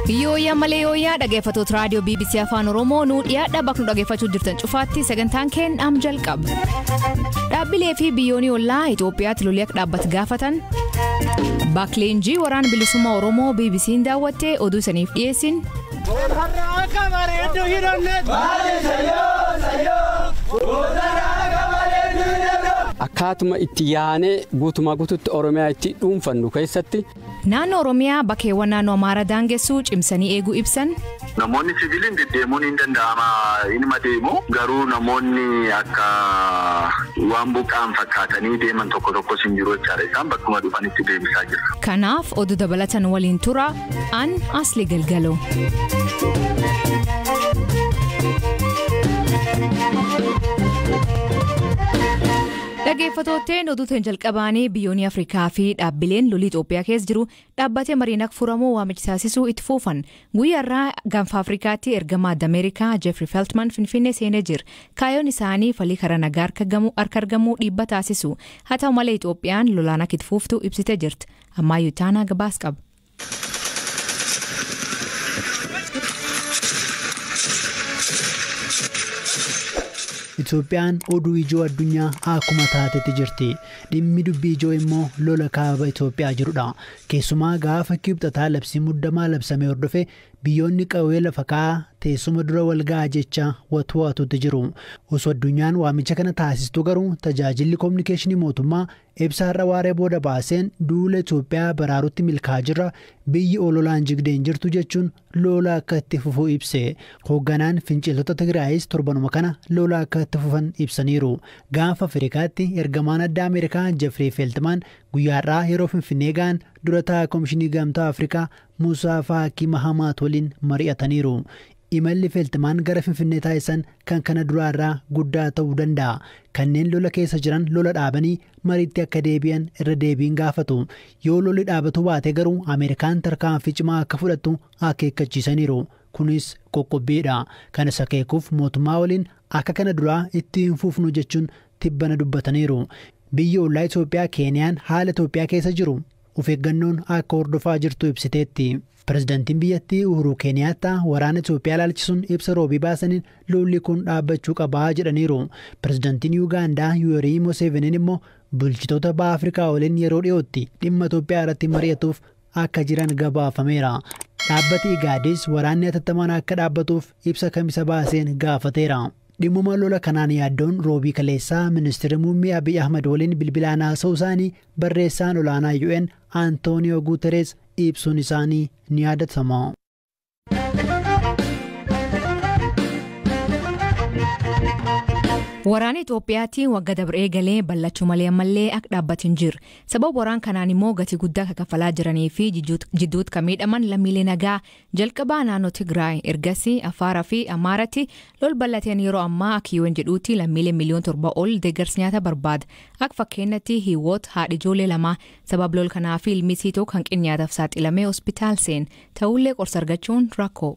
Yooyyaa malee yooyyaa dhaggeeffattoota raadiyoo BBC Afaan Oromoo nuu dhiyaadha bakka nu dhaggeeffachuu jirtan cufaatti sagantaan keenyaam jalqaba. Dhaabbilee fi biyyoonni ollaa Itoophiyaatti lolii akka dhaabbatu gaafatan. Baakleenjii waraana bilisummaa Oromoo BBC'n daawwattee oduu saniif dhiyeessin. Akkaatuma itti yaanee guutumaa guututti Oromiyaa itti dhuunfannu keessatti. Naannoo Oromiyaa bakkeewwan naannoo Amaaraa daangessuu cimsanii eeguu ibsan. Namoonni siviiliin deddeemuun hin danda'ama inuma deemu garuu namoonni akka waan buqqaan fakkaatanii deeman tokko tokkos hin jiru jechaadha isaan bakkuma dhufanitti deebisaa jira. Kanaaf oduu dabalatan waliin tura an asli galgaloo. Dhaggeeffattootteen oduutiin jalqabaanii biyyoonni Afrikaa fi dhaabbileen lolii Itoophiyaa keessa jiru dhaabbatee mariin akka furamuu waamicha taasisuu itti fufan guyyaarraa gaanfa Afrikaatti ergamaa Ameerikaa Jeffrey Feltman Finfinnee seenee jira. Kaayyoon isaanii falii karaa nagaa harka argamuu dhiibba taasisu. Haa ta'u malee Itoophiyaan lolaan akka itti fuftu ibsitee jirti. Ammayyuu taanaa gabaas qaba. Itoophiyaan oduu ijoo addunyaa akkuma taatetti jirti. Dhimmi dubbii ijoo immoo lola kaaba Itoophiyaa jirudha. Keessumaa gaafa kibxataa labsii muddamaa labsamee hordofe biyyoonni qawwee lafa kaa'aa teessuma dura walga'aa jecha watwaatutti jiru. Osoo addunyaan waamicha kana taasistuu garuu tajaajilli koominikeeshinii mootummaa ibsaarra waaree booda baaseen duula Itoophiyaa baraarutti milkaa'aa jirra biyyi ololaan jigdeen jirtu jechuun lola akka itti fufuu ibse. Hoogganaan finciltoota Tigraayis torbanuma kana lola akka itti fufan ibsaniiru. Gaafa Afrikaatti ergamaan addaa Ameerikaa Jeffrey Feltman guyyaarraa yeroo Finfinnee ga'an dura taa'aa Koomishinii Gamtaa Afrikaa Muusaa Faakii Mahamaat waliin mari'ataniiru. Imalli Feltmaan gara Finfinnee taasisan kan kana duraarraa guddaa ta'uu danda'a. Kanneen lola keessa jiran lola dhaabanii mariitti akka deebi'an irra deebiin gaafatu. Yoo lolli dhaabatu baate garuu Ameerikaan tarkaanfii cimaa akka fudhattu akeekkachiisaniiru. Kunis qoqqobbiidha. Kanas akeekuuf mootummaa waliin akka kana duraa itti hin fufnu jechuun tibbana dubbataniiru. Biyya ollaa Itoophiyaa Keeniyaan haala Itoophiyaa keessa jiru of eeggannoon akka hordofaa jirtu ibsiteetti. Pireezidaantiin biyyattii Uhuru Keeniyaattaa waraana Itoophiyaa ilaalchisuun ibsa roobii baasaniin lolli kun dhaabbachuu qabaa jedhaniiru. Pireezidaantiin Yuugaandaa Yuwerii Museveniin immoo bulchitoota baha Afrikaa waliin yeroo dhiyootti dhimma Itoophiyaa irratti mari'atuuf akka jiran gabaafameera. Dhaabbati Igaadis waraanni hatattamaan akka dhaabbatuuf ibsa kamisa baaseen gaafateera. Dhimmuma lola kanaan yaaddoon roobii kaleessaa ministeerri muummee Abiy Ahmad waliin bilbilaan haasa'uu isaanii barreessaan olaanaa UN Antooniyoo Guuterees ibsuun isaanii ni yaadatama. Waraana Itoophiyaatti wagga dabree galee ballachuu malee ammallee akka dhaabbatin jiru. Sababa waraan kanaan immoo gatii guddaa akka kaffalaa jiranii fi jidduutti kan miidhaman lammiilee nagaa jalqabaa naannoo Tigraay ergasii Afaaraa fi Amaaratti lol ballateen yeroo ammaa akka UN jedhuutti lammiilee miliyoon torba ol deeggarsa nyaata barbaada. Akka fakkeenyatti hiiwoot haadha ijoollee lamaa sababa lol kanaa fi ilmi siitoo kan nyaataaf saaxilamee hospitaal seen ta'ullee qorsa argachuun rakkoo.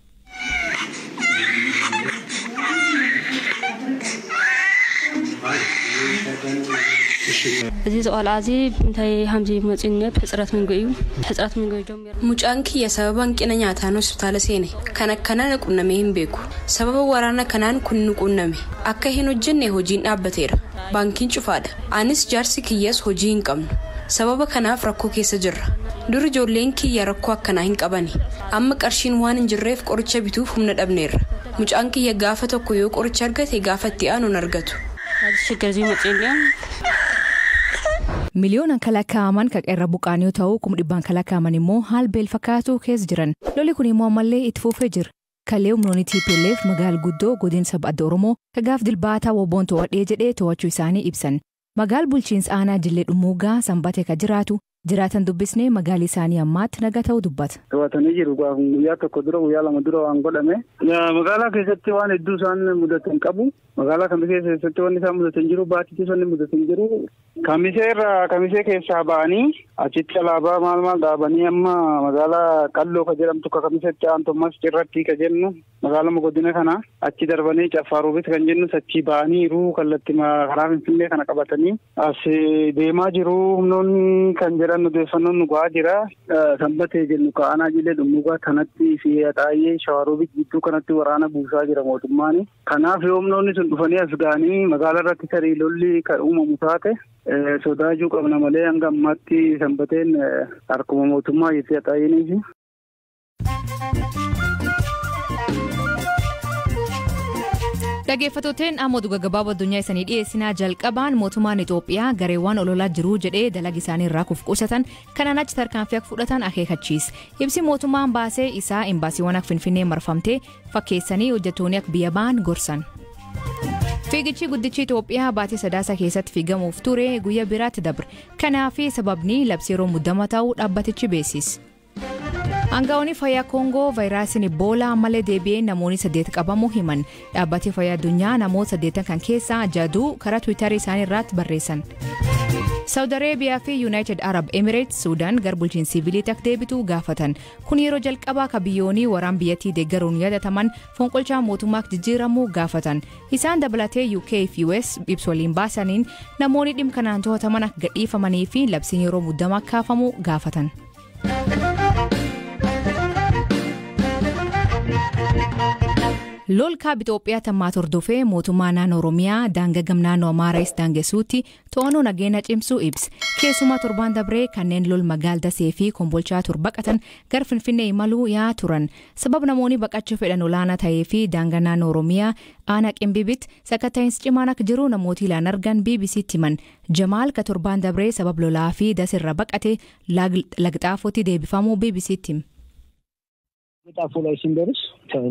እዚ ቆልዓ እዚ እንታይ ከምዚ መፂነት ሕፅረት ምግቢ እዩ ሕፅረት ምግቢ ጀሚሩ Mucaan kiyya sababa hanqina nyaataan hospitaala seene kan akkana na qunnamee hin beeku sababa waraana kanaan kun nu qunname akka hin hojjenne hojiin dhaabbateera baankiin cufaadha anis jaarsi kiyyas hojii hin qabnu sababa kanaaf rakkoo keessa jirra dur ijoolleen kiyya rakkoo akkanaa hin qabani amma qarshiin waan hin jirreef qoricha bituuf humna dhabneerra mucaan kiyya gaafa tokko yoo qoricha argate gaafa itti aanu hin argatu. ሽግር እዚ መፅኡ እኒኦም Miliyoonaan kan lakkaa'aman kan irra buqqaan yoo ta'u kuma dhibbaan kan lakkaa'aman immoo haal beel fakkaatu keessa jiran. Lolli kun immoo ammallee itti fufee jira. Kallee humnoonni TPLF magaala guddoo godina adda Oromoo kagaaf dilbaataa wobboon to'adhee jedhee to'achuu isaanii ibsan. Magaal bulchiinsa aanaa Jillee Dhummuugaa sanbatee kan jiraatu jiraatan dubbisnee magaalli isaanii ammaatti naga ta'uu dubbata. To'atanii jiru guyyaa tokko dura guyyaa lama dura waan godhame magaalaa keessatti waan hedduu isaan mudatan qabu magaalaa kamisee keessatti wanni isaan mudatan jiru baatittis wanni mudatan jiru kamisee irraa kamisee keessaa ba'anii achitti alaabaa maal maal dhaabanii amma magaalaa qalloo ka jedhamtu ka kamisetti aantummas cirratti ka jennu magaalaa godina kana achi darbanii caffaaruufis kan jennu achii ba'aniiru kallatti karaa finfinnee kana qabatanii as deemaa jiru humnoonni kan jedhan odeeffannoon nu ga'aa jira sanbatee jennu ka'anaa jilee dhummugaa kanatti fi xaayee shawaaruufis gidduu kanatti waraana buusaa jira mootummaan kanaaf yoo humnoonni sun dhufanii as ga'anii magaalaa irratti tarii lolli kan uumamu taate sodaachuu qabna malee hanga ammaatti sanbateen harkuma mootummaa jettee xaayiniifi. Dhaggeeffattoonni ammoo dhuga gabaabaa addunyaa isaanii dhiyeessinaa jalqabaan mootummaan Itoophiyaa gareewwan ololaa jiru jedhee dalaga isaanii irraa kufquusatan kanaan achi tarkaanfii akka fudhatan akeekachiise. Ibsi mootummaan baasee isaa imbaasiiwwan akka Finfinnee marfamtee fakkeessanii hojjettoonni akka biyya ba'an gorsan. Fiigichi guddichi Itoophiyaa baatii sadaasa keessatti fiigamuuf ture guyyaa biraatti dabre. Kanaaf sababni labsii yeroo muddama ta'uu dhaabbatichi beeksise. Aangaa'onni fayyaa Koongoo vaayiraasiin Iboolaa ammallee deebi'ee namoonni saddeet qabamuu himan. Dhaabbatni fayyaa addunyaa namoota saddeetan kan keessaa jaduu karaa tiwiitarii isaanii irratti barreessan. Saawud Areebiyaa fi Yuunaayitid Arab Emirates Suudaan gara bulchiinsa siviiliitti akka deebitu gaafatan. Kun yeroo jalqabaa akka biyyoonni waraan biyyattii deeggaruun yaadataman fonqolchaa mootummaa jijjiiramuu gaafatan. Isaan dabalatee UK fi US ibsa waliin baasaniin namoonni dhimma kanaan to'ataman akka gadhiifamanii fi labsiin yeroo muddamaa kaafamu gaafatan. lol kaab Itoophiyaa tammaa hordofee mootummaa naannoo Oromiyaa daangaa gam naannoo Amaarais daangessuutti to'annoo nageenya cimsuu ibsa. Keessumaa torbaan dabree kanneen lol magaal dasee fi kombolchaa tur baqatan gara Finfinnee imaluu yaa turan. Sababa namoonni baqachuu fedhan olaanaa ta'ee fi daangaa naannoo Oromiyaa aanaa qimbibitti sakatta'iinsi cimaan akka jiru namooti ilaan argan BBC'tti himan. Jamaal ka torbaan dabree sababa lolaa fi dasirra baqate lagxaafotti deebifamuu BBC'tti hima. ጣፎ ላይ ስንደርስ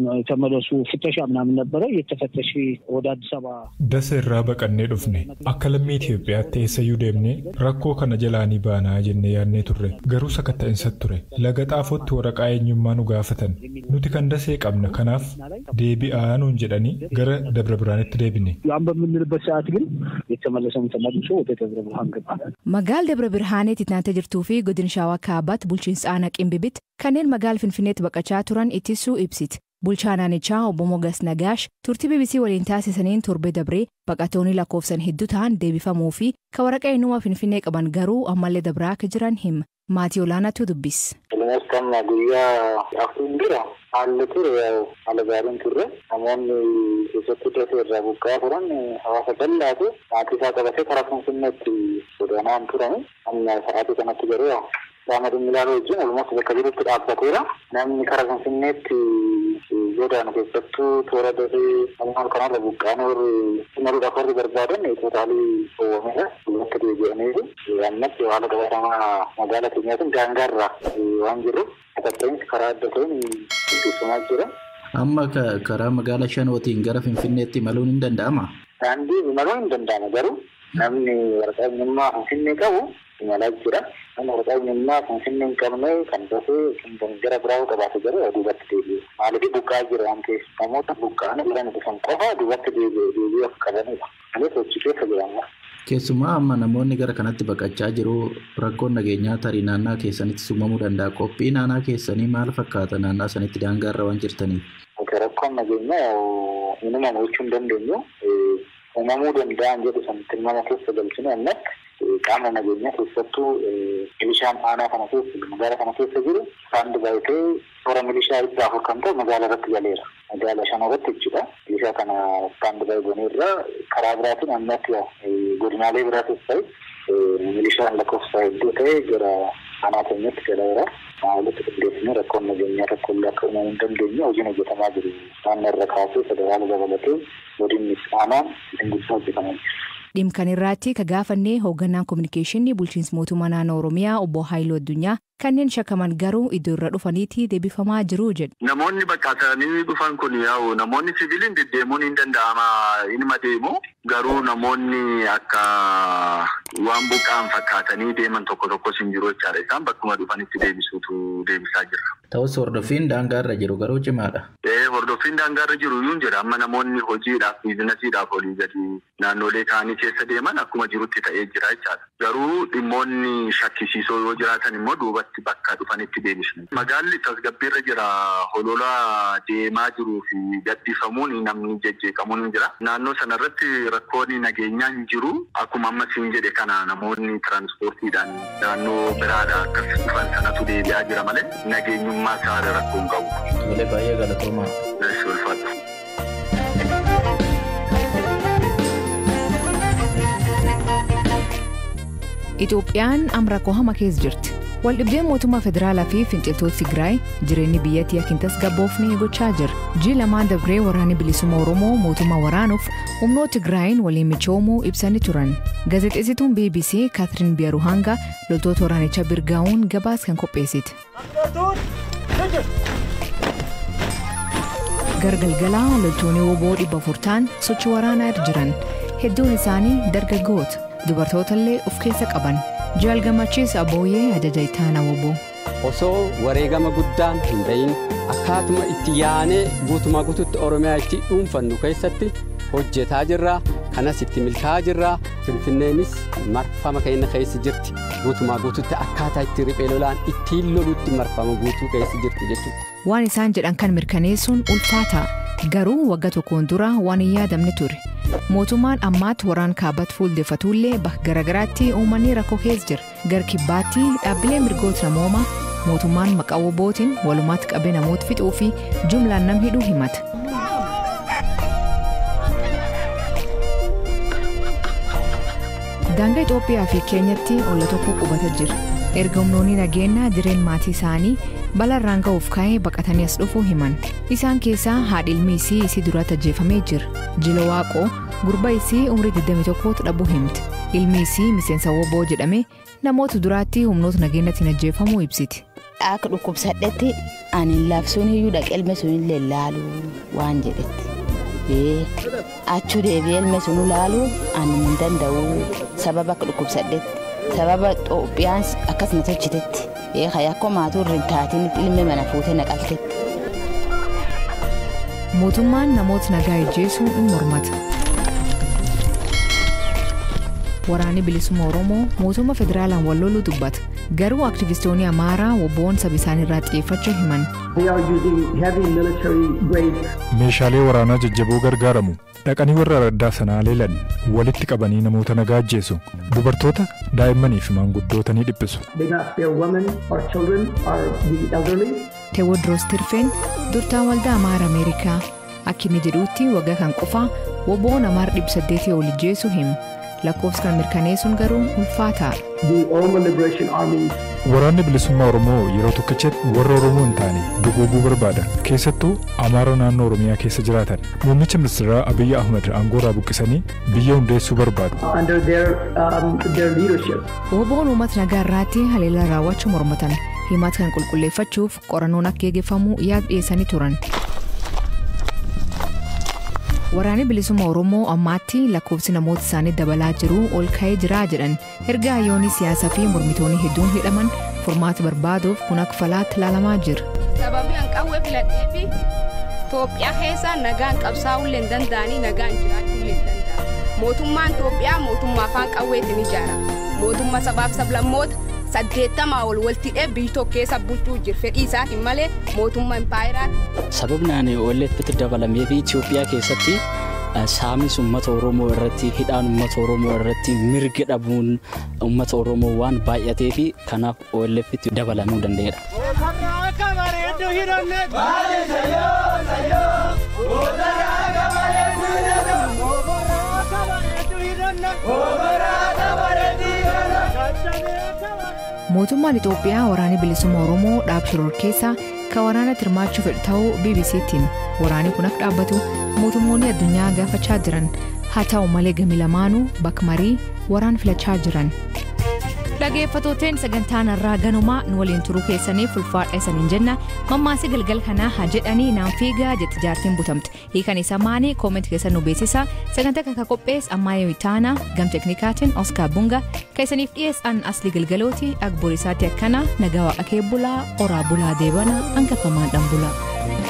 ተመለሱ ፍተሻ ምናምን ነበረ የተፈተሽ ወደ አዲስ አበባ dasa irraa baqannee dhufne akka lammii Itoophiyaatti eessayyuu deemne rakkoo kana jalaanii baanaa jennee yaadnee turre garuu sakatta'insa ture laga xaafootti waraqaa eenyummaa nu gaafatan nuti kan dasee qabna kanaaf deebi'aa nuun jedhanii gara dabra biraanitti deebine. ያን በምንልበት ሰዓት ግን የተመለሰውን ተመልሶ ወደ ደብረ ብርሃን ገባ። Magaal Dabra Birhaaneetti naannoo jirtuu fi godina Shaawaa Kaabaatti bulchiinsa aanaa Qimbibitti kanneen magaal Finfinneetti baqachaa turan ittisuu ibsiti. Bulchaa naannichaa obbo Mogas Nagaash turtii BBC waliin taasisaniin torbee dabree baqatoonni lakkoofsan hedduu ta'an deebifamuu fi ka waraqaa eenyummaa Finfinnee qaban garuu ammallee dabraa akka jiran hima. Maatii olaanaatu dubbis. Ilmeessamma guyyaa afuriin dura haalli ture haala gaariin turre namoonni keessatti dafee irraa buqqaa turan hawaasa bal'aatu maatii isaa qabatee karaa Finfinneetti godaanaan turani. Amma sa'aatii kanatti garuu qaama dhimmi ilaaluu wajjin walumaa bakka jirutti dhaabbateera. Namni karaa Finfinneetti godaanu keessattuu toora dafee namoota kanarra buqqaan warri imaluudhaaf warri barbaadan tootaalii oowwameera. Bakka deebi'aniiru. Ammatti haala qabatamaa magaalaa keenyaatiin daangaarra waan jirruuf sakatta'insi karaa adda ta'een gaggeeffamaa jira. Amma karaa magaalaa shanootiin gara Finfinneetti imaluun hin danda'amaa? Daandii imaluun hin danda'ama garuu namni waraqaa eenyummaa Finfinnee qabu imalaa jira. Namni waraqaa eenyummaa Finfinnee hin qabne kan dafee kan gara biraa qabaate garuu duubatti deebi'u. Maaliif buqqaa jira waan ta'eef namoota buqqaan jiran dhufan qofa duubatti deebi'uu akka qabanidha. Malee sochii keessa jiraama. Keessumaa amma namoonni gara kanatti baqachaa jiru rakkoon nageenyaa tarii naannaa keessanitti uumamuu danda'a. Qophii naannaa keessanii maal fakkaata naannaa sanitti daangaarra waan jirtaniif? Rakkoon nageenyaa uumamu jechuu hin dandeenyu. Uumamuu danda'an jedhu sanitti nama keessa galchine ammatti qaama nageenyaa keessattuu milishaan aanaa kana keessa magaalaa kana keessa jiru isaan dibaayitee toora milishaa dhibba afur kan ta'u magaalaa irratti galeera. Magaalaa shan irratti jechuudha. Milishaa kana isaan dibaayitee irraa karaa biraatiin ammatti godinaalee biraatis ta'e milishaan lakkoofsa hedduu ta'e gara aanaa keenyatti galeera. Walitti qindeessine rakkoon nageenyaa tokko illee akka uumamuu hin dandeenye hojiin hojjetamaa jiru. Naannoo irra kaasee federaala dabalatee godinni aanaan dinguddoo hojjetamaa jira. Dhimkan irratti ka gaafannee hoogganaan kominikeeshinii bulchiinsa mootummaa naannoo Oromiyaa obbo Haayiluu Addunyaa kanneen shakkaman garuu iddoo irra dhufaniitii deebifamaa jiru jedhu. Namoonni baqatanii dhufan kun yaa'u namoonni siviiliin deddeemuun hin danda'ama inuma deemu garuu namoonni akka waan buqqaan fakkaatanii deeman tokko tokkos hin jiru jechaadha isaan bakkuma dhufanitti deebisuutu deebisaa jirra. Ta'us hordoffiin daangaarra jiru garuu cimaadha. Ee hordoffiin daangaarra jiru iyyuu jira amma namoonni hojiidhaaf biizinasiidhaaf olii gadi naannolee kaanii keessa deeman akkuma jirutti ta'ee jira jechaadha. Garuu dhimmoonni shakkisiisoo yoo jiraatan immoo duubatti bakka dhufanitti deebisnu. Magaalli tasgabbiirra jira holola deemaa jiruu fi gaddifamuun namni jejjeeqamuun hin jira. Naannoo sanarratti rakkoon nageenyaa hin jiru. Akkuma amma siin jedhe kana namoonni tiraanspoortiidhaan naannoo biraadhaa akkas dhufan sanatu deebi'aa jira malee nageenyummaa isaa rakkoo hin qabu. Tolee baay'ee galatoomaa. Eessi ulfaatu. Itoophiyaan amma rakkoo hama keessa jirti. Waldhibdeen mootummaa federaalaa fi finciltoota Tigraay jireenyi biyyattii akka hin tasgabboofne gochaa jira. Ji'i lamaan dabree waraanni bilisummaa Oromoo mootummaa waraanuuf humnoota Tigraayin waliin michoomuu ibsanii turan. Gaazexeessituun BBC Kaatiriin Biyaruhanga loltoota waraanichaa birgaa'uun gabaas kan qopheessite. Gargalgalaa loltoonni woboo dhibba afur ta'an sochii waraanaa irra jiran hedduun isaanii dargaggoota dubartoota of keessa qaban. Jaal gammachiis abooyyee ajaja ittaanaa woboo. Osoo wareegama guddaan hin bahin akkaatuma itti yaanee guutumaa guututti Oromiyaa itti dhuunfannu keessatti hojjetaa jirra. Kanas itti milkaa'aa jirra. Finfinneenis marfama keenya keessa jirti. Guutumaa guututti akkaataa itti riphee lolaan ittiin lolutti marfama guutuu keessa jirti jechuudha. Waan isaan jedhan kan mirkaneessuun ulfaataa garuu wagga tokkoon dura waan hin yaadamne ture. Mootummaan ammaatti waraan kaabatti fuuldeffatullee bakka garaagaraatti uummanni rakkoo keessa jira. Gar kibbaatti dhaabbilee mirgoota namoomaa mootummaan maqaa wobootiin walumaatti qabee namoota fixuu fi jumlaan nam hidhuu himata. Daangaa Itoophiyaa fi Keenyatti olla tokko qubata jira. Erga humnoonni nageenyaa jireen maatii isaanii balarraan ga'uuf ka'ee baqatanii as dhufuu himan. Isaan keessaa haadhi ilmi isii isii duratti ajjeefamee jira. Jilo Waaqoo gurba isii umrii 21 dhabuu himti. Ilmi isii miseensa woboo jedhame namoota duraatti humnoota nageenyaatiin ajjeefamuu ibsiti. Akka dhukkubsadhetti ani labsuun iyyuu dhaqee ilma sun illee laalu waan jedhetti. Achuu deebi'ee ilma sun laalu ani hin danda'u sababa akka dhukkubsadhetti. sababa Itoophiyaan akkasuma tolchitetti akkoo maatuu irra hin taatiin ilmi mana fuutee naqaltetti. Mootummaan namoota nagaa ajjeesuu in mormata. Waraanni bilisummaa Oromoo mootummaa federaalaan wal loluu dubbata. Garuu aktivistoonni Amaaraa wobboon saba isaanii irraa xiyyeeffachuu himan. Meeshaalee waraanaa jajjaboo gargaaramu. Dhaqanii warra raddaa sanaa leelan walitti qabanii namoota nagaa ajjeesu. Dubartoota, daa'immanii fi maanguddoota ni dhiphisu. Teewodiroos Tirfeen durtaan waldaa Amaara Ameerikaa akka inni jedhuutti waggaa kan qofaa woboon Amaara dhibba saddeetii ol ajjeesu himu. lakkoofsa kan mirkaneessuun garuu ulfaataa. Waraanni bilisummaa Oromoo yeroo tokkichatti warra Oromoo hin taane duguuguu barbaada. Keessattuu Amaara naannoo Oromiyaa keessa jiraatan. Muummicha ministeeraa Abiyyi Ahmed aangoorraa buqqisanii biyya hundeessuu barbaadu. Woboon uummata nagaa irraatti haleellaa raawwachuu mormatan. Himata kan qulqulleeffachuuf qorannoon akka gaggeeffamu yaada dhiyeessanii turan. Waraanni bilisummaa Oromoo ammaatti lakkoofsi namoota isaanii dabalaa jiru ol ka'ee jira jedhan erga hayyoonni siyaasaa fi mormitoonni hedduun hidhaman furmaata barbaaduuf kun akka falaatti ilaalamaa jira. Sababii hanqawwee filadheefi Itoophiyaa keessa nagaan qabsaa'ullee hin danda'anii nagaan jiraachuullee hin danda'an. Mootummaan Itoophiyaa mootummaa afaan qawweetiin ijaarama. Mootummaa sabaaf sablammoota saddeettamaa ol waltidhee biyyi tokko keessa bulchuu jira. Fedhii isaatiin malee mootummaa impaayiraati. Sababnaan OLF'tti dabalamee fi Itoophiyaa keessatti saamis uummata Oromoo irratti hidhaan uummata Oromoo irratti mirga dhabuun uummata Oromoo waan baay'atee fi kanaaf OLF'tti dabalamuu danda'eera. Mootummaan Itoophiyaa waraanni bilisummaa Oromoo dhaabshiroor keessaa kan waraana hirmaachuu fedhu ta'uu BBC'tiin waraanni kun akka dhaabbatu mootummoonni addunyaa gaafachaa jiran haa ta'u malee gami lamaanuu bakka marii waraan filachaa jiran. dhageeffatooteen sagantaan irraa ganumaa nu waliin turuu keessaniif ulfaadha isaniin jenna mammaasi galgal kanaa haa jedhanii naan fiigaa jetti jaartiin butamte hiikan isa maanii kooment keessa nu beeksisa sagantaa kan qophees ammaayee taanaa gam teknikaatiin oskaar bunga keessaniif dhiyeessan asli galgalooti agborisaatti akkana nagaa waaqa kee bulaa oraa bulaa deebana hangafamaan dhan bulaa.